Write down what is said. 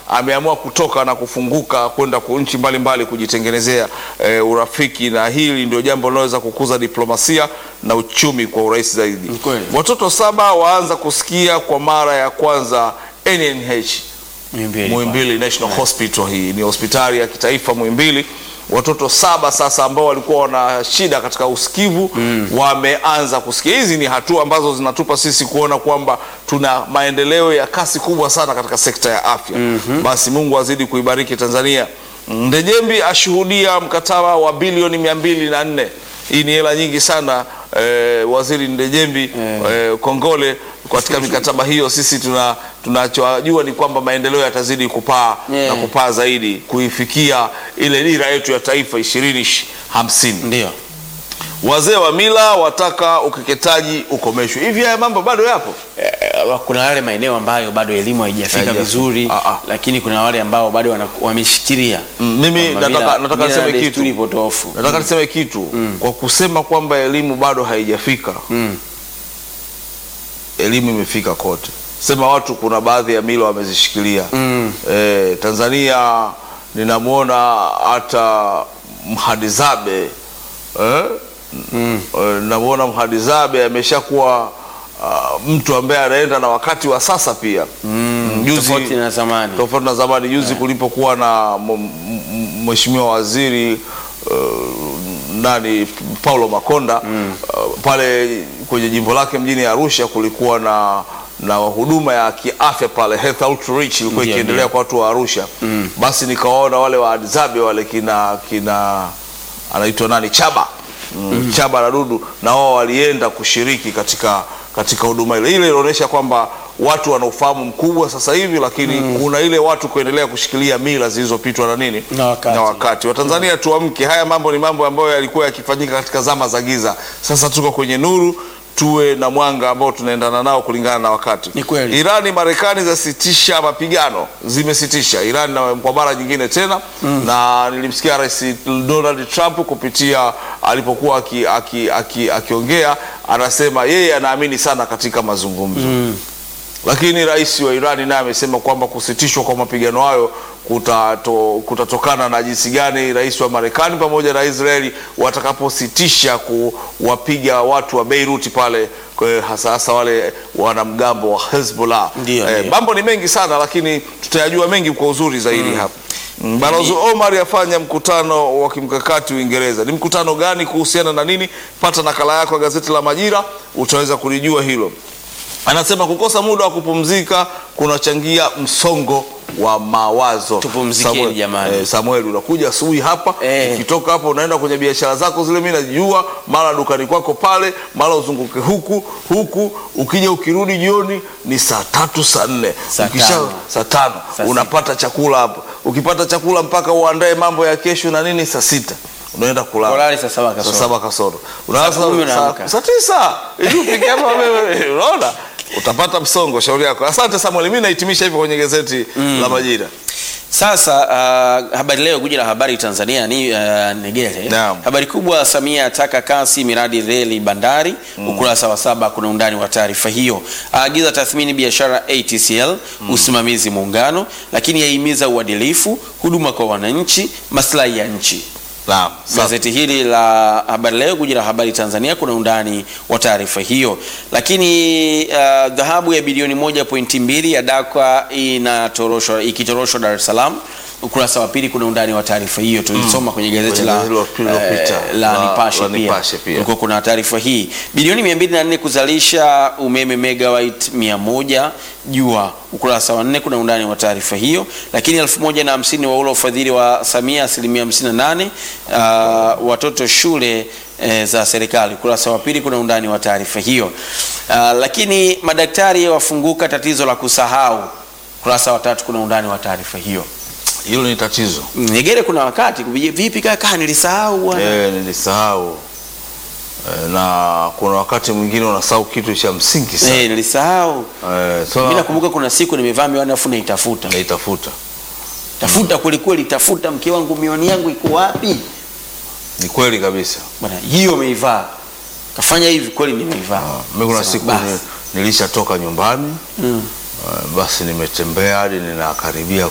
ameamua kutoka na kufunguka kwenda ku nchi mbalimbali kujitengenezea eh, urafiki, na hili ndio jambo linaloweza kukuza diplomasia na uchumi kwa urahisi zaidi. Ni kweli. Watoto saba waanza kusikia kwa mara ya kwanza NNH Muhimbili. Muhimbili National Hospital. Hii ni hospitali ya kitaifa Muhimbili. Watoto saba sasa ambao walikuwa wana shida katika usikivu wameanza kusikia. Hizi ni hatua ambazo zinatupa sisi kuona kwamba tuna maendeleo ya kasi kubwa sana katika sekta ya afya. Basi Mungu azidi kuibariki Tanzania. Ndejembi ashuhudia mkataba wa bilioni mia mbili na nne. Hii ni hela nyingi sana eh, waziri Ndejembi eh, kongole katika mikataba hiyo. Sisi tuna tunachojua ni kwamba maendeleo yatazidi kupaa Yeah. na kupaa zaidi kuifikia ile dira yetu ya taifa ishirini hamsini. Ndio. Wazee wa mila wataka ukeketaji ukomeshwe. Hivi haya mambo bado yapo? Eh, kuna wale maeneo ambayo bado elimu haijafika Haijafika. vizuri Ah, ah. lakini kuna wale ambao bado wana- wameshikilia Mm, mimi kwamba nataka- mila- nataka mila na niseme kitu. desturi potofu. Nataka niseme kitu kwa kusema kwamba elimu bado haijafika. Mm. Elimu imefika kote, sema watu, kuna baadhi ya mila wamezishikilia. Mm. Eh, Tanzania ninamwona hata Mhadizabe eh? Mm. Eh, namwona Mhadizabe ameshakuwa ah, mtu ambaye anaenda na wakati wa sasa pia Mm. Juzi- Tofauti na zamani. tofauti na zamani. Juzi kulipokuwa na m- m- mheshimiwa waziri uh, nani Paulo Makonda uh, pale kwenye jimbo lake mjini Arusha kulikuwa na na huduma ya kiafya pale health outreach ilikuwa Ndio, ikiendelea ndio. kwa watu wa Arusha. Basi nikawaona wale wa Adzabe wale kina kina anaitwa nani Chaba mm. Chaba na Dudu na wao walienda kushiriki katika katika huduma ile. Ile inaonyesha kwamba watu wana ufahamu mkubwa sasa hivi, lakini kuna ile watu kuendelea kushikilia mila zilizopitwa na nini Na wakati. na wakati. Watanzania tuamke, haya mambo ni mambo ambayo yalikuwa yakifanyika katika zama za giza. Sasa tuko kwenye nuru, tuwe na mwanga ambao tunaendana nao kulingana na wakati. Ni kweli. Irani, Marekani zasitisha mapigano, zimesitisha Irani na kwa mara nyingine tena na nilimsikia Rais Donald Trump kupitia alipokuwa akiongea aki, aki, akiongea, anasema yeye anaamini sana katika mazungumzo lakini rais wa Irani naye amesema kwamba kusitishwa kwa mapigano hayo kutato, kutatokana na jinsi gani rais wa Marekani pamoja na Israeli watakapositisha kuwapiga watu wa Beirut pale kwa- hasa hasa wale wanamgambo wa Hezbollah. Ndio, Eh, ndio. mambo ni mengi sana, lakini tutayajua mengi kwa uzuri zaidi hapa. Mm, Balozi Omar yafanya mkutano wa kimkakati Uingereza. Ni mkutano gani? Kuhusiana na nini? Pata nakala yako ya gazeti la Majira, utaweza kulijua hilo. Anasema kukosa muda wa kupumzika kunachangia msongo wa mawazo. Tupumzikeni Samuel, jamani. eh, Samuel unakuja asubuhi hapa Eh. ukitoka hapo unaenda kwenye biashara zako zile, mimi najua, mara dukani kwako pale, mara uzunguke huku huku, ukija ukirudi jioni ni saa tatu saa nne Saa Ukisha- tano. saa tano Saa unapata chakula hapo. Ukipata chakula mpaka uandae mambo ya kesho na nini, saa sita unaenda kulala Ulale saa saba kasoro. saa saba kasoro unalala Saa kumi saa- unaamka. saa tisa ili ufike hapa wewe, unaona utapata msongo. Shauri yako. Asante Samuel, mimi nahitimisha hivyo kwenye gazeti la Majira. Sasa uh, habari leo guji la habari Tanzania ni uh, Negere. Naam. Habari kubwa, Samia ataka kasi miradi reli bandari. Ukurasa wa saba kuna undani wa taarifa hiyo. Aagiza tathmini biashara ATCL, usimamizi muungano, lakini yahimiza uadilifu, huduma kwa wananchi, maslahi ya nchi. Naam. Sasa- Gazeti hili la Habari Leo, guji la habari Tanzania, kuna undani wa taarifa hiyo. Lakini uh, dhahabu ya bilioni moja pointi mbili ya dakwa inatoroshwa ikitoroshwa Dar es Salaam. Ukurasa wa pili kuna undani wa taarifa hiyo, tulisoma kwenye gazeti Kwenye la, hilo lililopita. eh, la La- Nipashe la pia. Nipashe pia. Kulikuwa kuna taarifa hii bilioni 204 kuzalisha umeme megawatt 100 jua. Ukurasa wa nne kuna undani wa taarifa hiyo. Lakini elfu moja na hamsini wa ule ufadhili wa Samia asilimia 58 uh, watoto shule eh, za serikali. Ukurasa wa pili kuna undani wa taarifa hiyo. Uh, lakini madaktari wafunguka tatizo la kusahau. Ukurasa wa tatu kuna undani wa taarifa hiyo. hilo ni tatizo. Negere, kuna wakati kupigia, vipi kaka, nilisahau bwana. Eh, nilisahau Eh, na kuna wakati mwingine unasahau kitu cha msingi sana. Eh, nilisahau. Eh, so Mimi nakumbuka kuna siku nimevaa miwani afu naitafuta. naitafuta. Tafuta kweli kweli, tafuta mke wangu miwani yangu iko wapi? Ni kweli kabisa. Bwana, hiyo umeivaa. Kafanya hivi kweli nimeivaa. Mimi kuna Sema, siku basi. ni- nilishatoka nyumbani Mm. eh, basi nimetembea hadi ninakaribia